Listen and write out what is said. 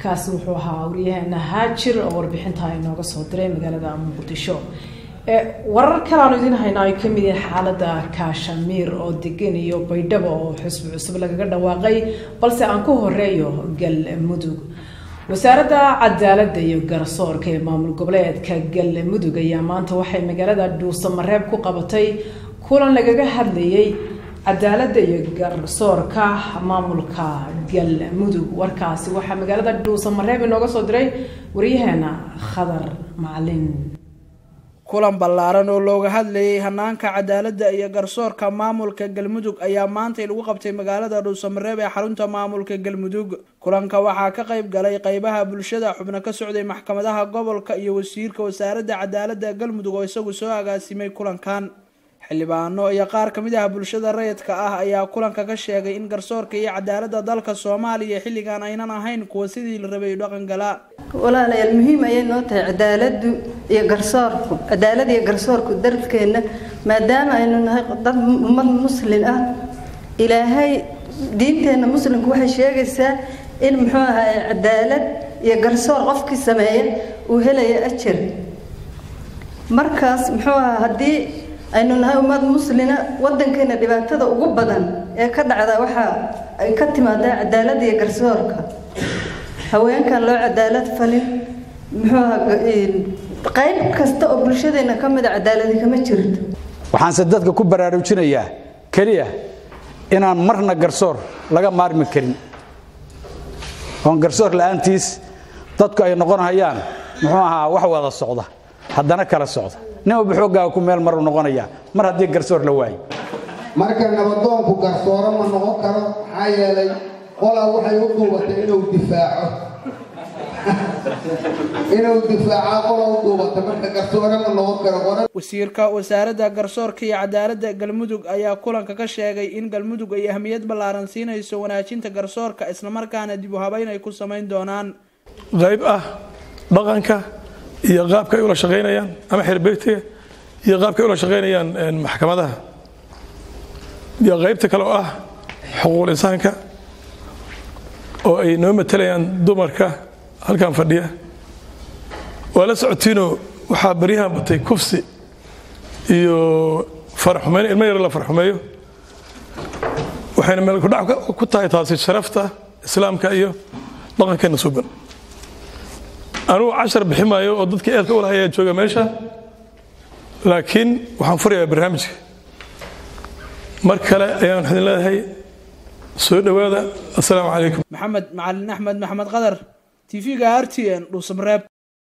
kaasi wuxuu ahaa waryaheena haajir oo warbixinta inooga soo diray magaalada muqdisho warar kale aanu idiin haynaa ay kamid yihiin xaalada kaashamiir oo degan iyo baydhabo oo xusbi cusub lagaga dhawaaqay balse aan ku horeeyo galmudug wasaaradda cadaaladda iyo garsoorka ee maamul goboleedka galmudug ayaa maanta waxay magaalada dhuusamareeb ku qabatay kulan lagaga hadlayay cadaaladda iyo garsoorka maamulka galmudug warkaasi waxaa magaalada dhuusamareeb inooga soo diray waryaheena khadar macalin kulan ballaaran oo looga hadlayay hanaanka cadaaladda iyo garsoorka maamulka galmudug ayaa maantay lagu qabtay magaalada dhuusamareeb ee xarunta maamulka galmudug kulanka waxaa ka qayb galay qeybaha bulshada xubno ka socday maxkamadaha gobolka iyo wasiirka wasaaradda cadaaladda galmudug oo isagu soo agaasimay kulankan xildhibaano iyo qaar kamid ah bulshada rayidka ah ayaa kulanka ka sheegay in garsoorka iyo cadaaladda dalka soomaaliya xilligan aynan ahayn kuwa sidii la rabay dhaqan galaa walaalayaal muhiim ayay noo tahay cadaaladu iyo garsoorku cadaalad iyo garsoorku dalkeenna maadaama aynu nahay dad ummad muslin ah ilaahay diinteenna muslimku waxay sheegaysaa in muxuu ahaa cadaalad iyo garsoor qofkii sameeya uu helaya ajar markaas muxuu ahaa haddii aynu nahay ummad muslina wadankeena dhibaatada ugu badan ee ka dhacda waxaa ay ka timaadaa cadaalada iyo garsoorka haweenkan loo cadaalad falin muxuu qayb kasta oo bulshadeena ka mida cadaaladi kama jirto waxaanse dadka ku baraarujinayaa keliya inaan marna garsoor laga maarmi karin oon garsoor la-aantiis dadku ay noqonhayaan muxuu ahaa wax wada socda haddana kala socda nin walba xooggaaga ku meel maru noqonayaa mar haddii garsoor la waayo marka nabadoonku garsooro ma noqon karo maxaa yeelay qolaa waxay u duubatay inuu difaaco inuu difaaca qola u duubata marka garsoore ma noqon karo wasiirka wasaaradda garsoorka iyo cadaaladda galmudug ayaa kulanka ka sheegay in galmudug ay ahmiyad ballaaran siinayso wanaajinta garsoorka islamarkaana dib u habeyn ay ku samayn doonaan qayb ah dhaqanka iyo qaabka ay ula shaqaynayaan ama xeerbeegtiga iyo qaabka ay ula shaqaynayaan maxkamadaha iyo qaybta kale oo ah xuquuqul insaanka oo ay noo matalayaan dumarka halkan fadhiya waa la socotiinoo waxaa baryahan batay kufsi iyo faraxumeyn ilmo yar la farxumeeyo waxayna meel kudhac ku tahay taasi sharafta islaamka iyo dhaqankeena suuban anugu cashar bixi maayo oo dadka eedka u lahayaa jooga meesha laakiin waxaan furayaa barnaamijka mar kale ayaan idin leedahay soo dhowaada assalaamu calaykum maxamed macalin axmed maxamed qadar t v-ga r t n dhuusamareeb